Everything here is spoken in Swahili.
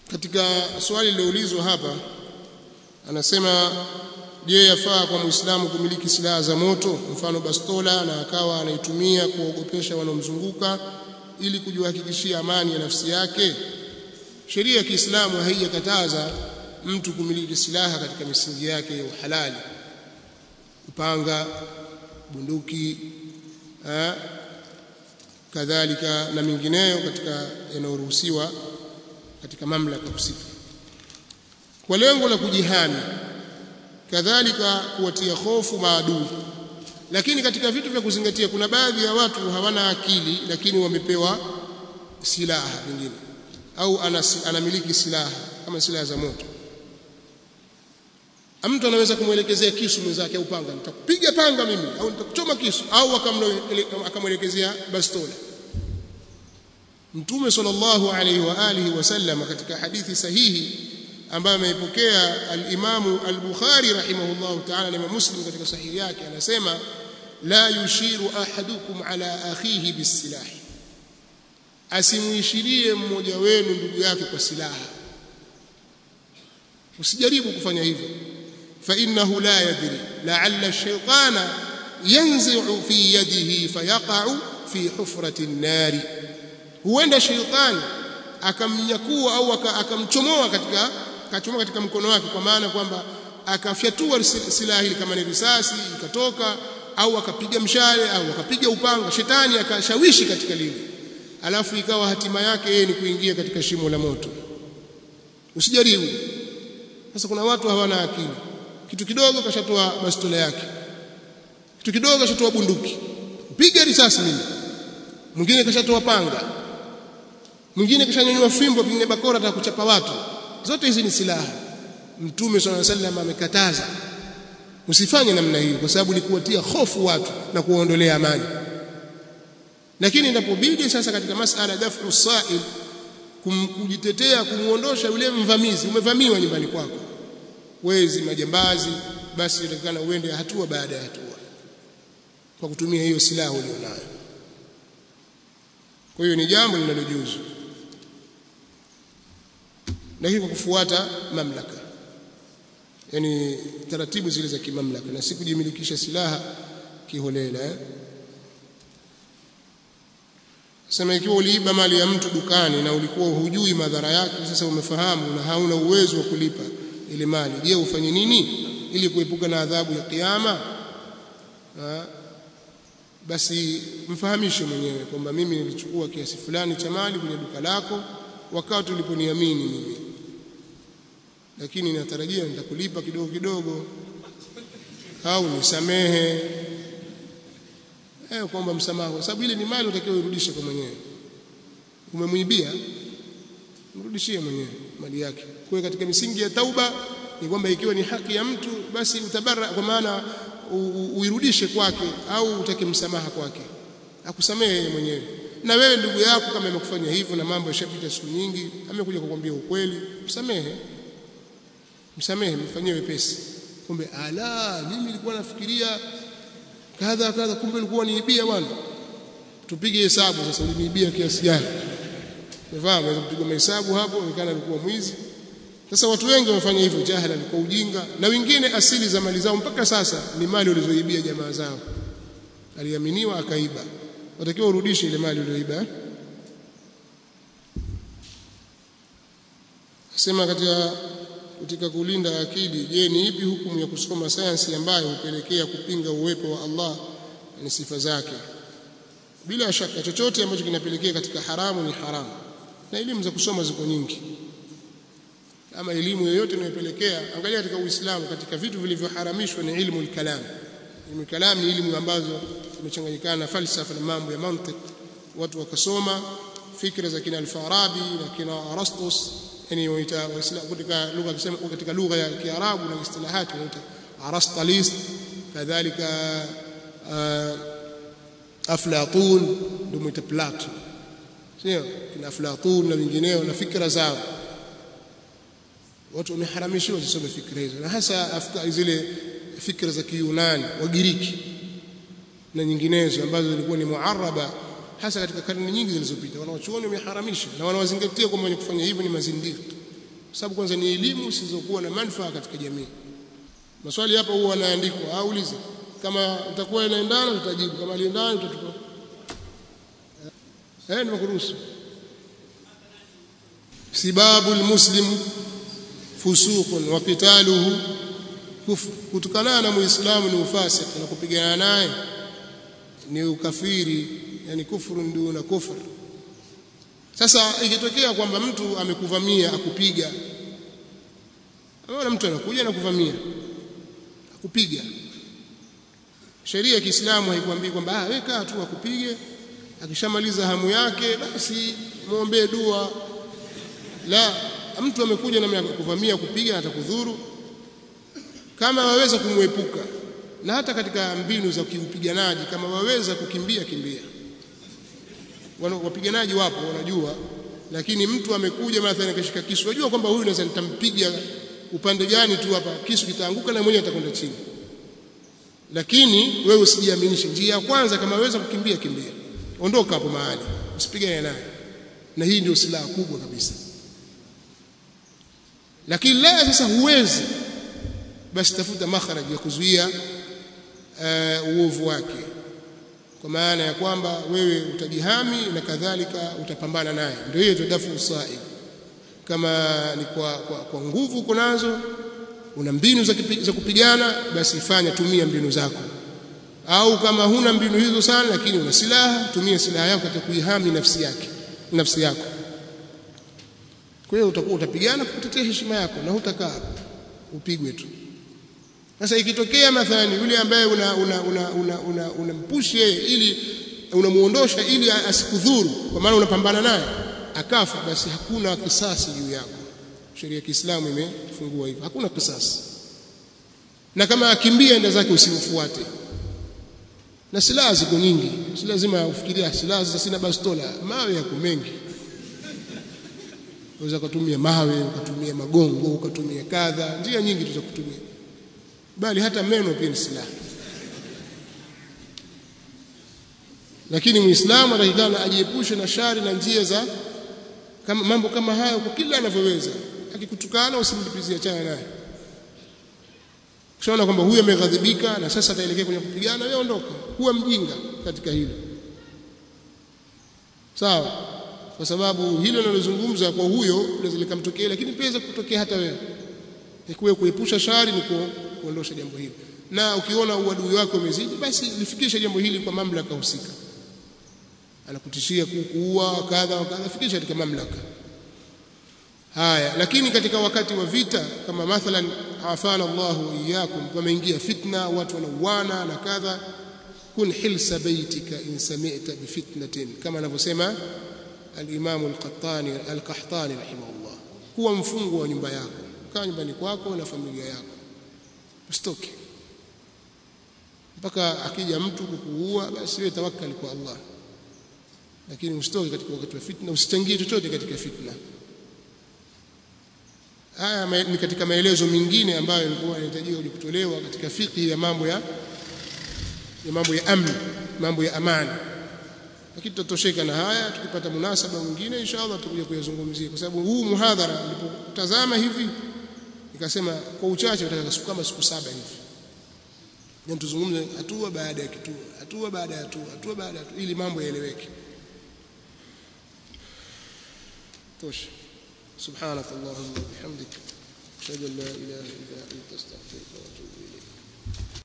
katika swali liloulizwa hapa anasema je yafaa kwa muislamu kumiliki silaha za moto mfano bastola na akawa anaitumia kuogopesha wanaomzunguka ili kujihakikishia amani ya nafsi yake sheria ya Kiislamu haijakataza mtu kumiliki silaha katika misingi yake ya uhalali upanga bunduki ha? kadhalika na mingineyo katika yanayoruhusiwa katika mamlaka husika kwa lengo la kujihami kadhalika kuwatia hofu maadui lakini katika vitu vya kuzingatia kuna baadhi ya watu hawana akili lakini wamepewa silaha vingine au anamiliki silaha kama silaha za moto mtu anaweza kumwelekezea kisu mwenzake au panga nitakupiga panga mimi au nitakuchoma kisu au akamwelekezea bastola Mtume sallallahu alayhi wa alihi wasallam katika hadithi sahihi ambayo ameipokea al-Imam al-Bukhari rahimahullahu ta'ala na Muslim katika sahihi yake anasema la yushiru ahadukum ala akhihi bisilahi asimuishirie mmoja wenu ndugu yake kwa silaha usijaribu kufanya hivyo fa innahu la yadri la'alla ash-shaytana yanzi'u fi yadihi fayaqa'u fi hufrati an-nari huenda shaytani akamnyakua au akamchomoa katika akachomoa katika mkono wake kwa maana kwamba akafyatua silaha hili kama ni risasi ikatoka au akapiga mshale au akapiga upanga shetani akashawishi katika lile alafu ikawa hatima yake yeye ni kuingia katika shimo la moto usijaribu sasa kuna watu hawana akili kitu kidogo kashatoa bastola yake kitu kidogo kashatoa bunduki piga risasi mimi mwingine kashatoa panga mwingine kashanyanyua fimbo pengine bakora atakuchapa watu zote hizi ni silaha mtume swalla sallam amekataza usifanye namna hiyo kwa sababu ni kuwatia hofu watu na kuwaondolea amani lakini inapobidi sasa katika masala dafu sa'il kujitetea kumuondosha yule mvamizi umevamiwa nyumbani kwako wezi majambazi basi inatakana uende hatua baada ya hatua kwa kutumia hiyo silaha ulionayo kwa hiyo ni jambo linalojuzu lakini kwa kufuata mamlaka yani taratibu zile za kimamlaka na si kujimilikisha silaha kiholela eh? sema ikiwa uliiba mali ya mtu dukani na ulikuwa hujui madhara yake sasa umefahamu na hauna uwezo wa kulipa ile mali je ufanye nini ili kuepuka na adhabu ya kiyama basi mfahamishe mwenyewe kwamba mimi nilichukua kiasi fulani cha mali kwenye duka lako wakati uliponiamini mimi lakini natarajia nitakulipa kidogo kidogo au nisamehe eh kwamba msamaha kwa sababu ile ni mali utakiwa urudishe kwa mwenyewe umemwibia mrudishie mwenyewe mali yake kwa katika misingi ya tauba ni kwamba ikiwa ni haki ya mtu basi utabara kwa maana uirudishe kwake au utake msamaha kwake akusamehe yeye mwenyewe na wewe ndugu yako kama amekufanya hivyo na mambo yashapita siku nyingi amekuja kukwambia ukweli msamehe msamehe mfanyie wepesi kumbe ala mimi nilikuwa nafikiria kadha kadha kumbe ulikuwa niibia bwana tupige hesabu sasa uliniibia kiasi gani umefahamu unaweza kupiga mahesabu hapo onekana alikuwa mwizi sasa watu wengi wamefanya hivyo jahala kwa ujinga na wengine asili za mali zao mpaka sasa ni mali walizoibia jamaa zao aliaminiwa akaiba watakiwa urudishe ile mali uliyoiba sema katika katika kulinda akili je ni ipi hukumu ya kusoma sayansi ambayo hupelekea kupinga uwepo wa Allah na sifa zake bila shaka chochote ambacho kinapelekea katika haramu ni haramu na elimu za kusoma ziko nyingi ama elimu yoyote inayopelekea angalia katika Uislamu katika vitu vilivyoharamishwa ni ilmu al-kalam ilmu al-kalam ni elimu ambazo zimechanganyikana na falsafa na mambo ya mantiki watu wakasoma fikra za kina al-Farabi na kina Arastus yani waita waislamu katika lugha akisema katika lugha ya Kiarabu na istilahati wanaita Arastalis kadhalika Aflatun ndio mwita Plato sio kina Aflatun na wengineo na fikra zao watu wameharamishiwa wasisome fikra hizo na hasa afka zile fikra za Kiyunani Wagiriki na nyinginezo ambazo zilikuwa ni muaraba hasa katika karne nyingi zilizopita wanawachuoni wameharamisha na wanawazingatia kwamba wenye kufanya hivyo ni mazindiki sababu kwanza ni elimu zisizokuwa na manufaa katika jamii maswali hapa huwa yanaandikwa aulize kama utakuwa inaendana tutajibu kama liendana tutatupa eh nimekuruhusu sibabu almuslim fusuqun wa qitaluhu kufr kutukana na muislamu ni ufasik na kupigana naye ni ukafiri yani kufuru ndio na kufur sasa ikitokea kwamba mtu amekuvamia akupiga Unaona mtu anakuja na kuvamia akupiga sheria ya Kiislamu haikwambii kwamba ah weka tu akupige akishamaliza hamu yake basi muombee dua la mtu amekuja na kuvamia kupiga atakudhuru kama waweza kumwepuka na hata katika mbinu za kiupiganaji kama waweza kukimbia kimbia wapiganaji wapo wanajua lakini mtu amekuja mathalan akashika kisu unajua kwamba huyu naweza nitampiga upande gani tu hapa kisu kitaanguka na mwenyewe atakwenda chini lakini wewe usijiaminishe njia ya kwanza kama waweza kukimbia kimbia ondoka hapo mahali usipigane naye na hii ndio silaha kubwa kabisa lakini la sasa huwezi basi tafuta makharaj ya kuzuia uh, uovu wake kwa maana ya kwamba wewe utajihami na kadhalika utapambana naye ndio hiyo tudafu usaib kama ni kwa, kwa, kwa nguvu uko nazo una mbinu za, kipi, za kupigana basi fanya tumia mbinu zako au kama huna mbinu hizo sana lakini una silaha tumia silaha yako katika kuihami nafsi yake nafsi yako kwa hiyo utakuwa utapigana kutetea heshima yako na hutakaa upigwe tu sasa ikitokea mathalani yule ambaye una una una una, una, unampush yeye ili unamuondosha ili asikudhuru kwa maana unapambana naye akafa basi hakuna kisasi juu yako sheria ya Kiislamu imefungua hivyo hakuna kisasi na kama akimbia enda zake usimfuate na silaha ziko nyingi si lazima ufikiria silaha sasa sina bastola mawe yako mengi unaweza kutumia mawe ukatumia magongo ukatumia kadha njia nyingi tu za kutumia bali hata meno pia ni silaha lakini muislamu anatakikana ajiepushe na shari na njia za kama mambo kama hayo kwa kila anavyoweza akikutukana usimlipizie chana naye kishaona kwamba huyu ameghadhibika na sasa ataelekea kwenye kupigana wewe ondoka huwa mjinga katika hilo sawa kwa sababu hilo linalozungumza kwa huyo linaweza likamtokea lakini pia kutokea hata wewe ikuwe kuepusha shari ni kuondosha jambo hili na ukiona uadui wako umezidi basi lifikishe jambo hili kwa mamlaka husika anakutishia kukuua kadha wa kadha fikisha katika mamlaka haya lakini katika wakati wa vita kama mathalan afana Allah wa iyyakum pameingia fitna watu wanauana na kadha kun hilsa baitika in sami'ta bi fitnatin kama anavyosema al-Imam al-Qahtani al-Qahtani rahimahullah kuwa mfungwa wa nyumba yako kaa nyumbani kwako na familia yako usitoke mpaka akija mtu kukuua basi wewe tawakkali kwa Allah lakini usitoke katika wakati wa fitna usichangie chochote katika fitna haya ni katika maelezo mengine ambayo yalikuwa yanahitajiwa kutolewa katika fiqh ya mambo ya ya mambo ya amni mambo ya amani lakini tutatosheka na haya tukipata munasaba mwingine inshallah tutakuja kuyazungumzia kwa sababu huu muhadhara nilipotazama hivi nikasema kwa uchache nataka kama siku saba hivi na tuzungumze hatua baada ya kituo hatua baada ya hatua hatua baada ya hatua ili mambo yaeleweke tosha سبحانك اللهم وبحمدك اشهد ان لا اله الا انت استغفرك